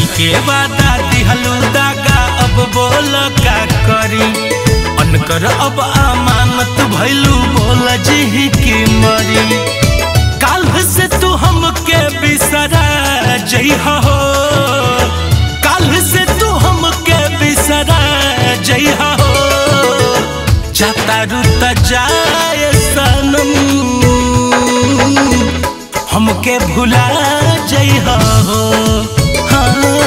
के वादा दिहलू दागा अब बोल का करी अनकर अब अमानत भैलू बोल जी की मरी काल से तू हमके बिसरा जइहा हो काल से तू हमके बिसरा जइहा हो जाता रुत जाए सनम हमके भुला जइहा हो हाँ